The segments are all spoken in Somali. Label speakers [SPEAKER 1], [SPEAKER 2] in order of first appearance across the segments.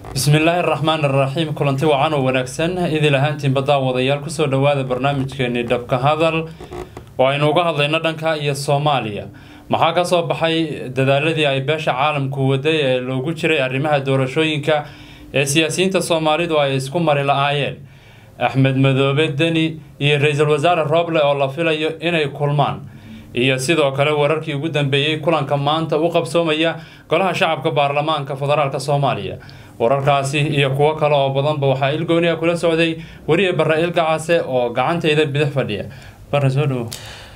[SPEAKER 1] bismillaahi araxmaan araxiim kulanti wacan oo wanaagsan idil ahaantiin baddaa wadayaal kusoo dhowaada barnaamijkeeni dhabka hadal oo aynu uga hadlayno dhanka iyo soomaaliya maxaa ka soo baxay dadaaladii ay beesha caalamku waday ee loogu jiray arrimaha doorashooyinka ee siyaasiyiinta soomaalidu ay isku mari la-aayeen axmed madoobe deni iyo ra-iisul wasaare rooble oo la filayo inay kulmaan iyo sidoo kale wararkii ugu dambeeyey kulanka maanta u qabsoomaya golaha shacabka baarlamaanka federaalk soomaaliya wararkaasi iyo kuwo kale oo badanba waxaa ilgooniya kula socday weriye barre ilgacase oo gacantayda bidix fadhiya barre soo dhowo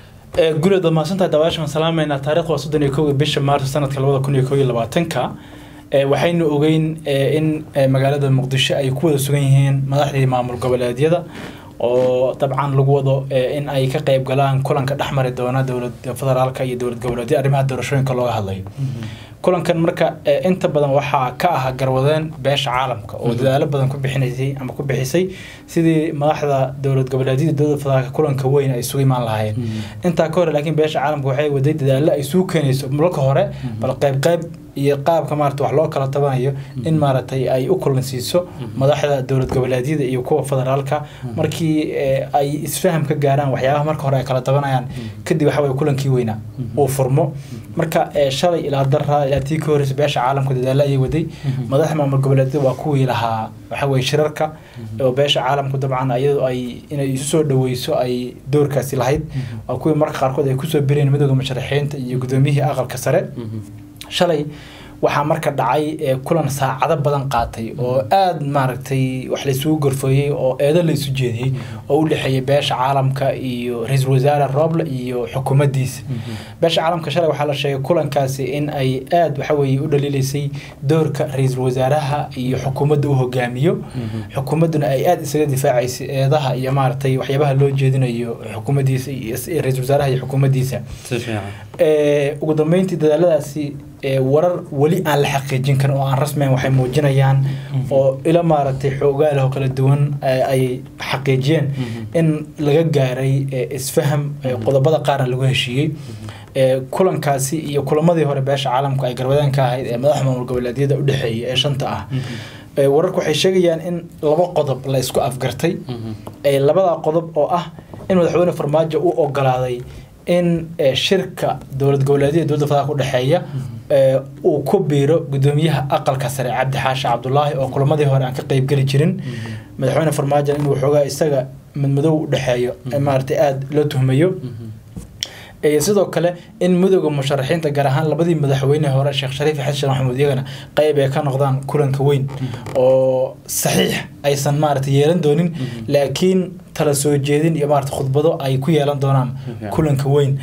[SPEAKER 2] guriad waad mahadsantahay daawashan salaameynaa taarikhda waa soddon iyo kow bisha maarso sanadka labada kun iyo kow iyo labaatanka waxaynu ogeyn in magaalada muqdisho ay ku wada sugan yihiin madaxdii maamul goboleedyada oo dabcan lagu wado in ay ka qeyb galaan kulanka dhexmari doona dowlad federaalka iyo dowlad goboleedyada arrimaha doorashooyinka looga hadlayo kulankan marka inta badan waxaa ka ah garwadeen beesha caalamka oo dadaalo badan ku bixinaysay ama ku bixisay sidii madaxda dowlad goboleedyada dowlada federaalka kulanka weyn ay isugu imaan lahaayeen intaa ka hore laakiin beesha caalamka waxay waday dadaalo ay isugu keenayso marka hore bal qayb qayb iyo qaabka maarata wax loo kala tabanayo in maaragtay ay u kulansiiso madaxda dowlad goboleedyada iyo kuwa federaalka markii ay isfaham ka gaaraan waxyaabaha marka hore ay kala tabanayaan kadib waxa weye kulankii weynaa uu furmo marka shalay ilaa daraa ilaa tii ka horreysa beesha caalamka dadaalo ayay waday madaxda maamul goboleedyada waa kuwii lahaa waxa weye shirarka oo beesha caalamku dabcan iyadoo ay inay isu soo dhaweyso ay doorkaasi lahayd waa kuwii marka qaarkood ay kusoo bireen midooda musharaxiinta iyo gudoomiyihii aqalka sare shalay waxaa marka dhacay kulan saacado badan qaatay oo aada maaragtay wax laysugu gorfooyey oo eedo laysu jeediyey oo u dhexeeyay beesha caalamka iyo ra-iisul wasaare rooble iyo xukuumaddiisa beesha caalamka shalay waxaa la sheegay kulankaasi in ay aada waxa weeye u dhaliilaysay doorka ra-iisul wasaaraha iyo xukuumadda u hogaamiyo xukuumadduna ay aada isaga difaacaysay eedaha iyo maaragtay waxyaabaha loo jeedinayo xukuumaddiisa iyo ra-iisul wasaaraha iyo xukuumaddiisa ugu dambeyntii dadaaladaasi warar weli aan la xaqiijin karin oo aan rasmian waxay muujinayaan oo ila maaragtay xoogaal oo kala duwan ay xaqiijiyeen in laga gaaray isfaham qodobada qaarna lagu heshiiyey kulankaasi iyo kulamadii hore beesha caalamku ay garwadeen ka ahayd ee madaxa maamul goboleedyada u dhexeeyay ee shanta ah wararku waxay sheegayaan in laba qodob la isku afgartay labada qodob oo ah in madaxweyne farmaajo u ogolaaday in shirka dowlad goboleedyada dowladda federaalka udhexeeya uu ku biiro gudoomiyaha aqalka sare cabdi xaashi cabdulaahi oo kulamadii hore aan ka qeybgeli jirin madaxweyne farmaajo inuu xoogaa isaga madmadow udhexeeyo maaragtay aada loo tuhmayo sidoo kale in midooda musharaxiinta gaar ahaan labadii madaxweyne hore sheekh shariif xasan sheekh maxamuud iyagana qeyb ay ka noqdaan kulanka weyn oo saxiix aysan maaragtay yeelan doonin laakiin tala soo jeedin iyo maarata khudbado ay ku yeelan doonaan kulanka weyn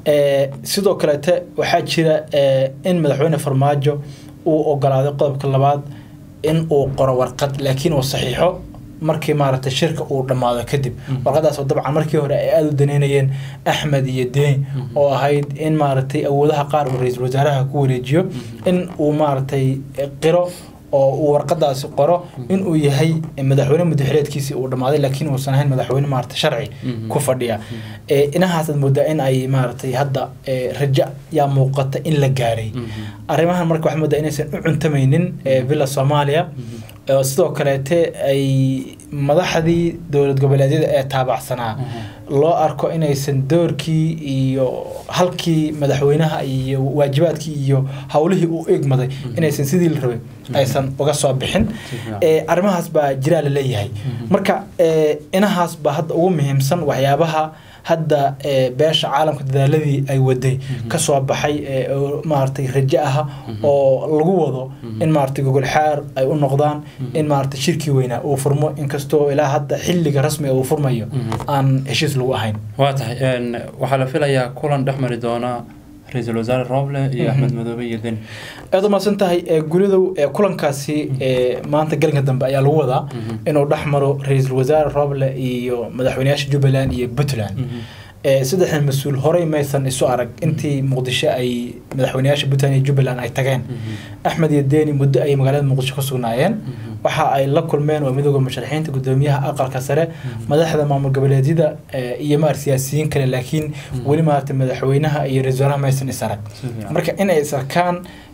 [SPEAKER 2] sidoo kaleete waxaa jira in madaxweyne farmaajo uu ogolaaday qodobka labaad in uu qoro warqad laakiin uu saxiixo markii maaragtay shirka uu dhammaado kadib warqadaas oo dabcan markii hore ay aada u daneynayeen axmed iyo deni oo ahayd in maaragtay awoodaha qaar uu ra-iisul wasaaraha ku wareejiyo in uu maaragtay qiro oo uu warqadaasi qoro in uu yahay madaxweyne mudaxileedkiisii uu dhammaaday laakiin uusan ahayn madaxweyne maarata sharci ku fadhiya inahaasaad moodaa in ay maaragtay hadda raja yaa muuqata in la gaaray arrimahan marka waxaad moodaa inaysan u cuntamaynin villa soomaaliya sidoo kaleete ay madaxdii dowlad goboleedyada ee taabacsanaa loo arko inaysan doorkii iyo halkii madaxweynaha iyo waajibaadkii iyo howlihii u egmaday inaysan sidii la rabay aysan uga soo bixin arrimahaas baa jiraa la leeyahay marka inahaas baa hadda ugu muhiimsan waxyaabaha hadda beesha caalamka dadaaladii ay waday kasoo baxay maaragtay rajo ah oo lagu wado in maaragtay gogol xaar ay u noqdaan in maaragtay shirkii weynaa uu furmo inkastoo ilaa hadda xilliga rasmiga uu furmayo aan heshiis lagu ahayn
[SPEAKER 1] waa tahay waxaa la filayaa kulan dhex mari doona ra-iisul wasaare rooble iyo axmed madoobe iyo deni
[SPEAKER 2] aad u mahadsan tahay guridow kulankaasi maanta galinka dambe ayaa lagu wadaa inuu dhex maro ra-iisul wasaare rooble iyo madaxweyneyaasha jubbaland iyo puntland saddexdan mas-uul horey maysan isu arag intii muqdisho ay madaxweyneyaasha puntland iyo jubbaland ay tageen axmed iyo deni muddo ayay magaalada muqdisho ku sugnaayeen waxa ay la kulmeen waa midooda musharaxiinta gudoomiyaha aqalka sare madaxda maamul goboleedyada iyo maar siyaasiyiin kale laakiin weli maarata madaxweynaha iyo ra-isul wasaaraha maysan is arag marka inay is arkaan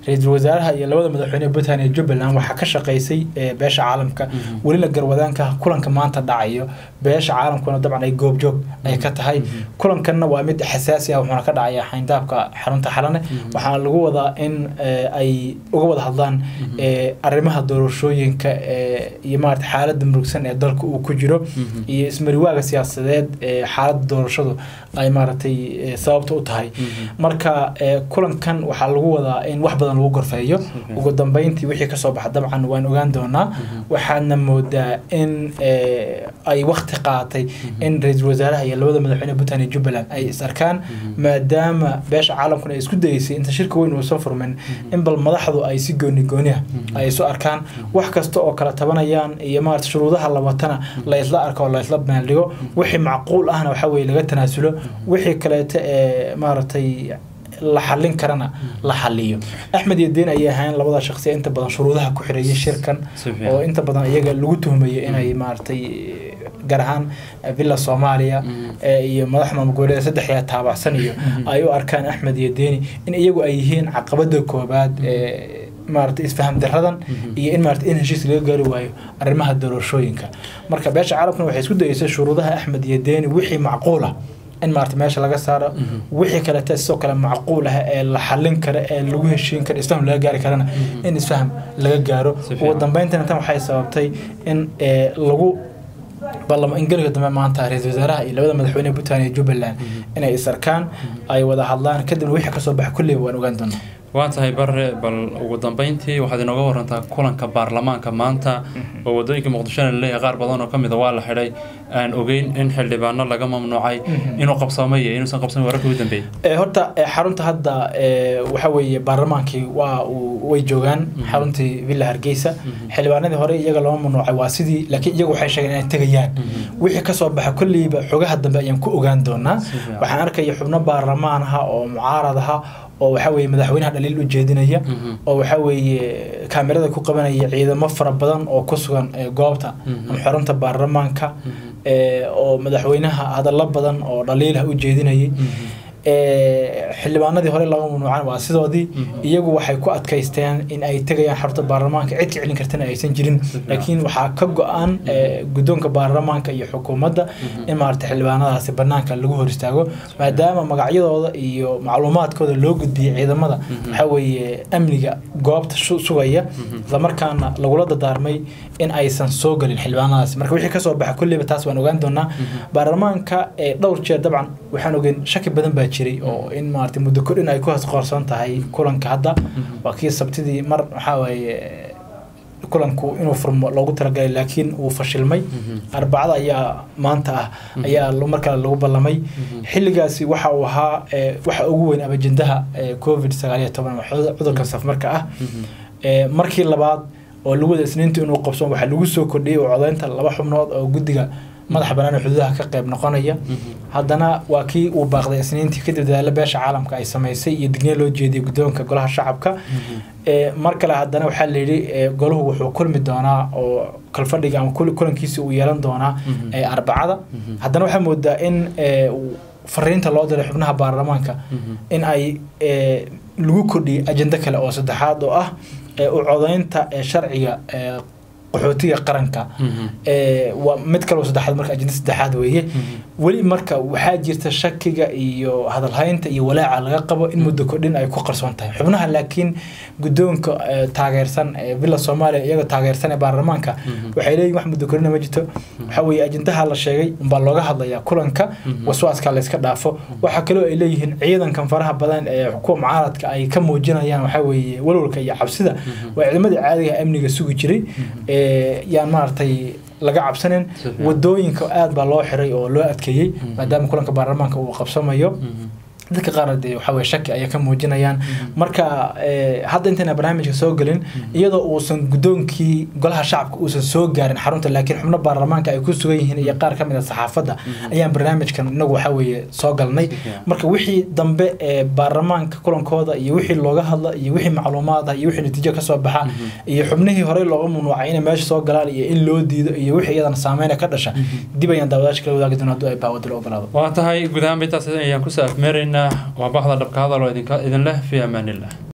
[SPEAKER 2] ra-iisul wasaaraha iyo labada madaxweyne puntland iyo jubbaland waxaa ka shaqaysay eh, beesha caalamka welina garwadaanka kulanka maanta dhacayo beesha caalamkuna dabcan ay goobjoog ay ka tahay kulankanna waa mid xasaasi ah wuxuuna ka dhacaya xayndaabka xarunta xalane waxaana lagu wadaa in eh, ay uga wada hadlaan eh, arrimaha doorashooyinka eh, iyo maarata xaaladda murugsan ee dalka uu ku jiro iyo ismariwaaga siyaasadeed ee xaaladda doorashadu ay maaragtay eh, sababta u tahay marka eh, kulankan waxaa lagu wadaa in wax badan lagu gorfeeyo ugu dambeyntii wixii kasoo baxa dabcan waan ogaan doonaa waxaadna moodaa in eh, ay wakti qaatay in ra-iisul wasaaraha iyo labada madaxweyne puntland iyo jubbaland ay is arkaan maadaama beesha caalamkuna ay isku dayeysay inta shirka weyn uusan furmin in bal madaxdu ay si gooni gooniha ay isu arkaan wax kasta oo kala tabanayaan iyo maarata shuruudaha la watana la isla arko oo la isla baandhigo wixii macquul ahna waxa weye laga tanaasulo wixii kaleeto ee maaragtay la xallin karana la xaliyo axmed iyo deen ayay ahayn labada shaqsi inta badan shuruudaha ku xireeyay shirkan
[SPEAKER 1] Si fiican.
[SPEAKER 2] oo inta badan iyaga lagu tuhmayo inay maaragtay gaar ahaan villa soomaaliya ee iyo madax maamul goboleeda saddexda taabacsan iyo ay u arkaan axmed iyo deeni in iyagu ay yihiin caqabada koobaad ee maaragtay isfaham daradan iyo in maaragtay in heshiis laga gaari waayo arrimaha doorashooyinka marka beesha caalamkuna waxay isku dayeysay shuruudaha axmed iyo deeni wixii macquul ah in maarata meesha laga saaro wixii kalete sidoo kale macquul ah ee la xallin kara ee lagu heshiin kara isfaham laga gaari karana in isfaham laga gaaro
[SPEAKER 1] Si
[SPEAKER 2] ugu
[SPEAKER 1] fiican.
[SPEAKER 2] dambeyntina tan waxay sababtay in ee, lagu ballamo ingeliga dambe maanta ra-iisul wasaaraha iyo labada madaxweyne puntland iyo jubbaland inay is arkaan ay wada hadlaan kadibna wixii kasoo baxa kulleyba waan ogaan doonaa
[SPEAKER 1] waa tahay bare bal ugu dambeyntii waxaad inooga warantaa kulanka baarlamaanka maanta oo wadooyinka muqdishona laleeyahay qaar badan oo kamid a waa la xidhay aan ogeyn in xildhibaano laga mamnuucay inuu qabsoomay iyo inuusan qabsamin wararkii ugu dambeeyey
[SPEAKER 2] Ee, horta ee, xarunta hadda ee, waxa weeye baarlamaankii waa uu- way joogaan xaruntii villa hargeysa xildhibaanadii hore iyaga lama mamnuucay waa sidii laakiin iyagu waxay sheegeen inay tegayaan wixii kasoo baxa kolleyba xogaha dambe ayaan ku ogaan doonaa
[SPEAKER 1] Si fiican.
[SPEAKER 2] waxaan arkaya xubno baarlamaan aha oo mucaarad aha oo waxa weeye madaxweynaha dhaliil u jeedinaya
[SPEAKER 1] Mhm.
[SPEAKER 2] oo waxa weeye kaamirada ku qabanaya ciidamo fara badan oo ku sugan ee, goobta
[SPEAKER 1] Mhm.
[SPEAKER 2] ama xarunta baarlamaanka ee, oo madaxweynaha hadallo badan oo dhaliilah u jeedinayay ee, xildhibaanadii hore laga mamnuucan waa sidoodii iyagu waxay ku adkaysteen in ay tegayaan xarunta baarlamaanka cid ka celin kartana aysan jirin laakiin waxaa ka go-an ee, guddoonka baarlamaanka iyo xukuumadda in maarata xildhibaanadaasi banaanka lagu hor istaago maadaama magacyadooda iyo macluumaadkooda loo gudbiyey ciidamada waxaa weeye amniga goobta su- sugaya islamarkaana lagula dadaarmay in aysan soo gelin xildhibaanadaasi marka wixii kasoo baxa kulleyba taas waan ogaan doonaa baarlamaanka ee dhowr jeer dabcan waxaan ogeyn shaki badan baa jiray oo in maarata muddo kordhin ay ku hoos qoorsan tahay kulanka hadda waa kii sabtidii mar waxaa waaye kulanku inuu furmo loogu talagalay laakiin uu fashilmay arbacada ayaa maanta ah ayaa lo- mar kale lagu ballamay xilligaasi waxa uu ahaa ee, waxa ugu weyn abajendaha ee, covid sagaal iyo toban ama cudur- cudurkan safmarka ah Ee, markii labaad oo lagu wada isniinta inuu qabso waxaa lagu soo kordhiyey oo codeynta laba xubnood oo guddiga madaxa bannaan ee xuduudaha ka qayb noqonaya haddana waa kii uu baaqday isniintii kadib dadaalo beesha caalamka ay samaysay iyo digniin loo jeediyey guddoonka golaha shacabka Ee, mar kale haddana waxaa la yidhi ee, golahu wuxuu kulmi doonaa oo kalfadhiga ama kul- kulankiisa uu yeelan doonaa ee, arbacada haddana waxaa moodaa in ee, uu fariinta loo diray xubnaha baarlamaanka in ay ee, lagu kordhiyey ajendo kale oo saddexaad oo ah ee, u codeynta ee, sharciga ee, qaxootiga qaranka ee, waa mid kaloo saddexaad marka ajenda saddexaad weeye weli marka waxaa jirta shakiga iyo hadalhaynta iyo walaaca laga qabo in muddo kordhin ay ku qarsoon tahay xubnaha laakiin guddoonka ee, taageersan ee villa soomaaliya iyaga taageersan ee baarlamaanka waxay leeyihin wax muddo kordhina ma jirto waxaa weeye ajendaha la sheegay umbaa looga hadlayaa kulanka waswaaska layska dhaafo waxaa kaloo ay leeyihiin ciidankan faraha badan ee kuwa mucaaradka ay ka muujinayaan waxaa weeye walwalka iyo cabsida waa ciidamadii caadiga amniga sugi jiray ee, yaan maaragtay laga cabsanin
[SPEAKER 1] Si fiican.
[SPEAKER 2] wadooyinka aad baa loo xiray oo loo adkeeyey maadaama kulanka baarlamaanka uu qabsamayo dadka qaarna dee waxaa weye shaki ayay ka muujinayaan marka ee, hadda intayna barnaamijka soo gelin iyadoo uusan guddoonkii golaha shacabka uusan soo gaarin xarunta laakiin xubno baarlamaanka ay ku sugan yihiin iyo qaar ka mid a saxaafadda ayaan barnaamijkan inagu waxaa weeye soo galnay marka wixii dambe ee baarlamaanka kulankooda iyo wixii looga hadla iyo wixii macluumaad ah iyo wixii natiijo kasoo baxa iyo xubnihii horey looga mamnuucay inay meesha soo galaan iyo in loo diido iyo wixii iyadana saameyna ka dhasha dib ayaan daawadaasha kala wadaagi doona hadduu ay baawada loo ogolaado
[SPEAKER 1] waa tahay guud ahaan intaas ayaan kusoo afmeeraynaa waa baxda dhabka hadal oo idinka idin leh fi amaanillah